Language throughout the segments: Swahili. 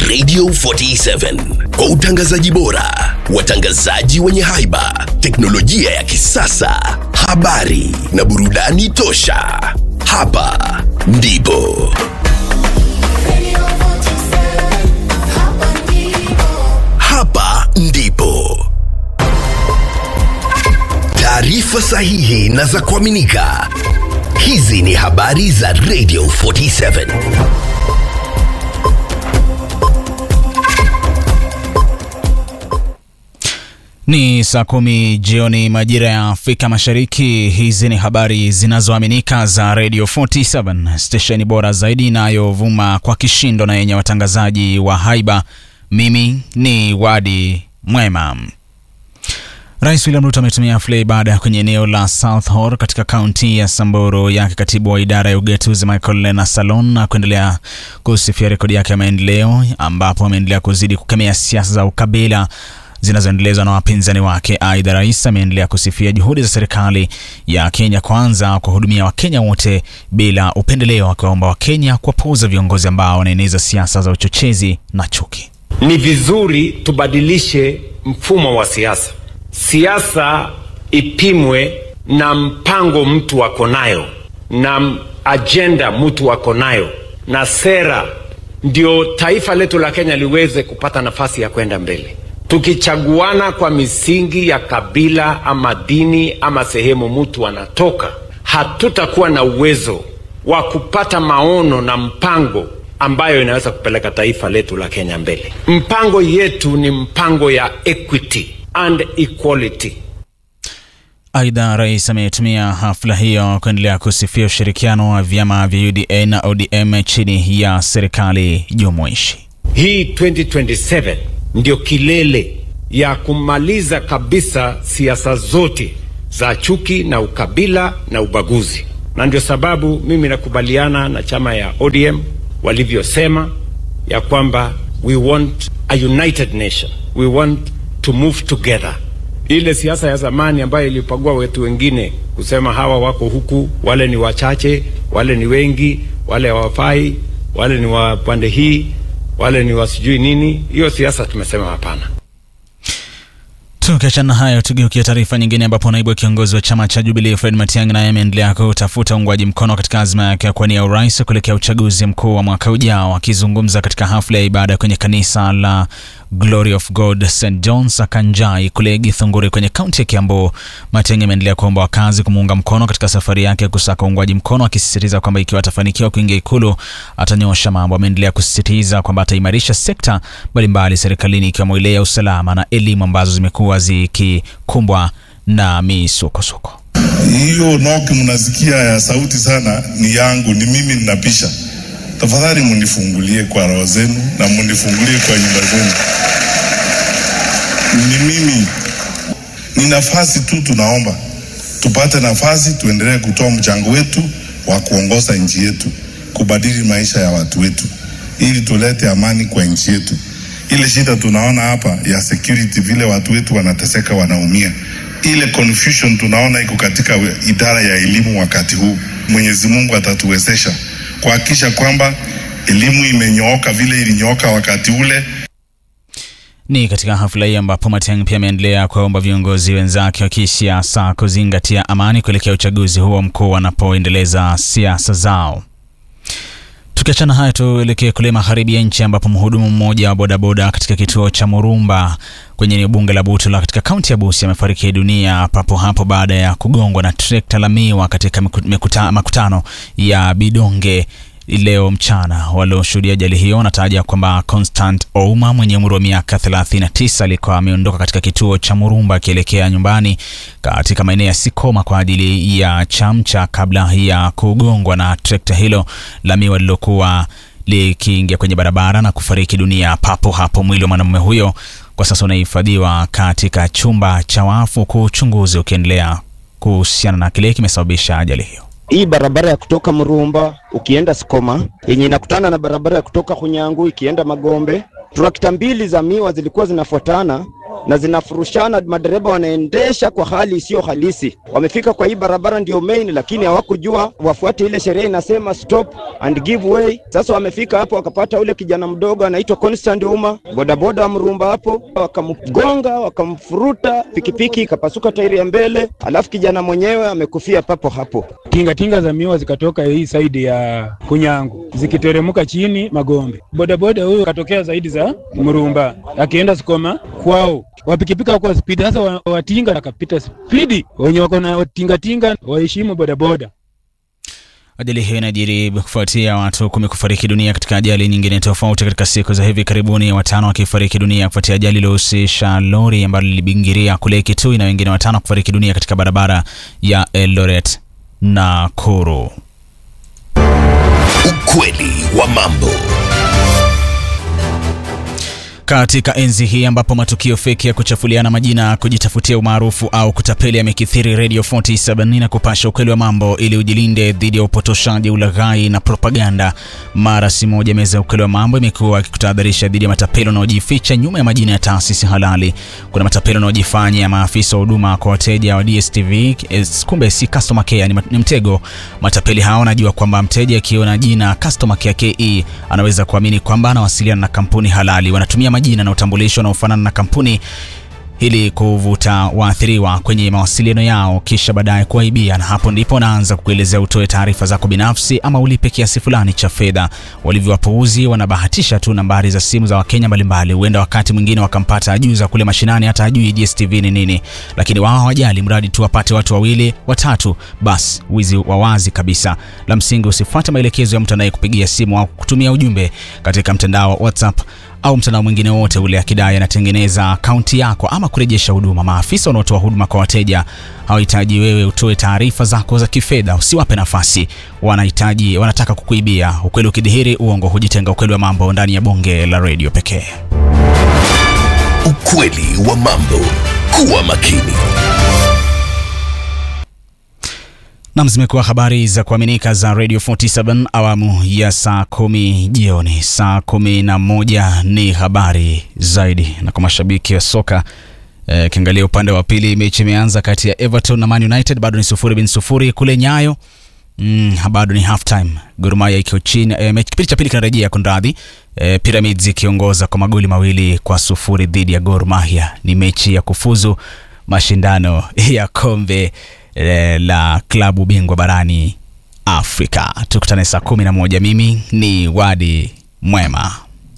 Radio 47 kwa utangazaji bora, watangazaji wenye haiba, teknolojia ya kisasa, habari na burudani tosha. Hapa ndipo hapa ndipo taarifa sahihi na za kuaminika. Hizi ni habari za Radio 47. Ni saa kumi jioni majira ya Afrika Mashariki. Hizi ni habari zinazoaminika za Radio 47, stesheni bora zaidi inayovuma kwa kishindo na yenye watangazaji wa haiba. Mimi ni Wadi Mwema. Rais William Ruto ametumia hafla ya ibada kwenye eneo la South Hor katika kaunti ya Samburu yake katibu wa idara ya ugatuzi Michael Lena Salon na kuendelea kusifia rekodi yake ya maendeleo, ambapo ameendelea kuzidi kukemea siasa za ukabila zinazoendelezwa na wapinzani wake. Aidha, rais ameendelea kusifia juhudi za serikali ya Kenya Kwanza kuwahudumia Wakenya wote bila upendeleo, akiwaomba Wakenya kuwapuuza viongozi ambao wanaeneza siasa za uchochezi na chuki. Ni vizuri tubadilishe mfumo wa siasa. Siasa ipimwe na mpango mtu ako nayo na ajenda mtu ako nayo na sera, ndio taifa letu la Kenya liweze kupata nafasi ya kwenda mbele. Tukichaguana kwa misingi ya kabila ama dini ama sehemu mtu anatoka, hatutakuwa na uwezo wa kupata maono na mpango ambayo inaweza kupeleka taifa letu la Kenya mbele. Mpango yetu ni mpango ya equity and equality. Aidha, rais ametumia hafla hiyo kuendelea kusifia ushirikiano wa vyama vya UDA na ODM chini ya serikali jumuishi. Hii 2027 ndio kilele ya kumaliza kabisa siasa zote za chuki na ukabila na ubaguzi, na ndio sababu mimi nakubaliana na chama ya ODM walivyosema ya kwamba we want a united nation, we want to move together. Ile siasa ya zamani ambayo ilipagua wetu wengine kusema hawa wako huku, wale ni wachache, wale ni wengi, wale hawafai, wale ni wa pande hii, wale ni wasijui nini, hiyo siasa tumesema hapana. Tukiachana hayo, tugeukia taarifa nyingine, ambapo naibu kiongozi wa chama cha Jubilee Fred Matiang'i naye ameendelea kutafuta uungwaji mkono katika azma yake ya kuwania urais kuelekea uchaguzi mkuu wa mwaka ujao. Akizungumza katika hafla ya ibada kwenye kanisa la Glory of God St John's Akanjai kule Githunguri kwenye kaunti ya Kiambu, Matiang'i ameendelea kuomba wakazi kumuunga mkono katika safari yake ya kusaka uungwaji mkono, akisisitiza kwamba ikiwa atafanikiwa kuingia Ikulu atanyosha mambo. Ameendelea kusisitiza kwamba ataimarisha sekta mbalimbali serikalini ikiwemo ile ya usalama na elimu ambazo zimekuwa zikikumbwa na misukosuko. Hiyo noki mnasikia ya sauti sana ni yangu, ni mimi ninapisha. Tafadhali munifungulie kwa roho zenu na munifungulie kwa nyumba zenu. Ni mimi, ni nafasi tu, tunaomba tupate nafasi, tuendelee kutoa mchango wetu wa kuongoza nchi yetu, kubadili maisha ya watu wetu, ili tulete amani kwa nchi yetu. Ile shida tunaona hapa ya security, vile watu wetu wanateseka, wanaumia, ile confusion tunaona iko katika idara ya elimu wakati huu. Mwenyezi Mungu atatuwezesha kuhakikisha kwamba elimu imenyooka vile ilinyooka wakati ule. Ni katika hafla hii ambapo Matiang'i pia ameendelea kuwaomba viongozi wenzake wa kisiasa kuzingatia amani kuelekea uchaguzi huo mkuu wanapoendeleza siasa zao. Tukiachana hayo, tuelekee kule magharibi ya nchi ambapo mhudumu mmoja wa bodaboda katika kituo cha Murumba kwenye eneo bunge la Butula katika kaunti ya Busia amefariki dunia papo hapo baada ya kugongwa na trekta la miwa katika mikuta, makutano ya Bidonge leo mchana. Walioshuhudia ajali hiyo wanataja kwamba Constant Ouma mwenye umri wa miaka 39 alikuwa ameondoka katika kituo cha Murumba akielekea nyumbani katika maeneo ya Sikoma kwa ajili ya chamcha kabla ya kugongwa na trekta hilo la miwa lililokuwa likiingia kwenye barabara na kufariki dunia papo hapo. Mwili wa mwanamume huyo kwa sasa unahifadhiwa katika chumba cha wafu, huku uchunguzi ukiendelea kuhusiana na kile kimesababisha ajali hiyo. Hii barabara ya kutoka Murumba ukienda Sikoma yenye inakutana na barabara ya kutoka Hunyangu ikienda Magombe, trakta mbili za miwa zilikuwa zinafuatana na zinafurushana, madereva wanaendesha kwa hali isiyo halisi. Wamefika kwa hii barabara ndio main, lakini hawakujua wafuate ile sheria inasema stop and give way. Sasa wamefika hapo wakapata ule kijana mdogo anaitwa Constant Uma, bodaboda wa Mrumba hapo, wakamgonga wakamfuruta, pikipiki ikapasuka tairi ya mbele, alafu kijana mwenyewe amekufia papo hapo. Tingatinga za miwa zikatoka hii saidi ya Kunyangu zikiteremka chini Magombe. Bodaboda huyu katokea zaidi za Mrumba akienda Sukoma kwao, wapikipika kwa spidi. Sasa wa- watinga akapita spidi, wenye wako na tingatinga waheshimu bodaboda. Ajali hiyo inajiri kufuatia watu kumi kufariki dunia katika ajali nyingine tofauti katika siku za hivi karibuni, watano wakifariki dunia kufuatia ajali iliyohusisha lori ambalo lilibingiria kule Kitui na wengine watano kufariki dunia katika barabara ya Eldoret Nakuru. Ukweli wa mambo. Katika enzi hii ambapo matukio feki ya kuchafuliana majina, kujitafutia umaarufu au kutapeli yamekithiri, Radio 47 na kupasha ukweli wa mambo ili ujilinde dhidi ya upotoshaji, ulaghai na propaganda. Mara si moja, meza ya ukweli wa mambo imekuwa ikikutahadharisha dhidi ya matapeli wanaojificha nyuma ya majina ya taasisi halali. Kuna matapeli wanaojifanya maafisa wa huduma kwa wateja wa DSTV, eh, kumbe si customer care, ni, ni mtego. Matapeli hao wanajua kwamba mteja akiona jina customer care KE anaweza kuamini kwamba anawasiliana na kampuni halali. Wanatumia majina na utambulisho unaofanana na kampuni ili kuvuta waathiriwa kwenye mawasiliano yao, kisha baadaye kuwaibia, na hapo ndipo wanaanza kukuelezea utoe taarifa zako binafsi ama ulipe kiasi fulani cha fedha. Walivyowapuuzi, wanabahatisha tu nambari za simu za Wakenya mbalimbali. Huenda wakati mwingine wakampata ajuza kule mashinani, hata ajui DSTV ni nini, lakini wao hawajali, mradi tu wapate watu wawili watatu, basi wizi wa wazi kabisa. La msingi usifuate maelekezo ya mtu anayekupigia simu au kutumia ujumbe katika mtandao wa WhatsApp au mtandao mwingine wote ule akidai anatengeneza akaunti yako ama kurejesha huduma. Maafisa wanaotoa huduma kwa wateja hawahitaji wewe utoe taarifa zako za kifedha, usiwape nafasi. Wanahitaji, wanataka kukuibia. Ukweli ukidhihiri, uongo hujitenga. Ukweli wa mambo ndani ya bonge la redio pekee. Ukweli wa mambo. Kuwa makini. Nam, zimekuwa habari za kuaminika za Radio 47 awamu ya saa kumi jioni. Saa kumi na moja ni habari zaidi, na kwa mashabiki wa soka kiangalia upande wa pili, mechi imeanza kati ya Everton na Man United, bado ni sufuri bin sufuri kule Nyayo. Mm, bado ni half time. Gor Mahia iko chini e, mechi kipindi cha pili kinarejea kunradhi. E, Pyramids ikiongoza kwa magoli mawili kwa sufuri dhidi ya Gor Mahia. Ni mechi ya kufuzu mashindano ya kombe e, la klabu bingwa barani Afrika. Tukutane saa kumi na moja. Mimi ni Wadi Mwema.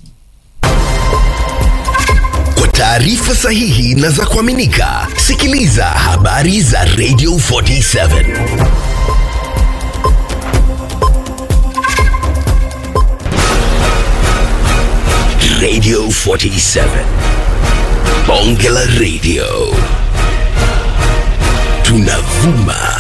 Kwa taarifa sahihi na za kuaminika, sikiliza habari za Radio 47. Radio 47. Bonge la Radio. Tunavuma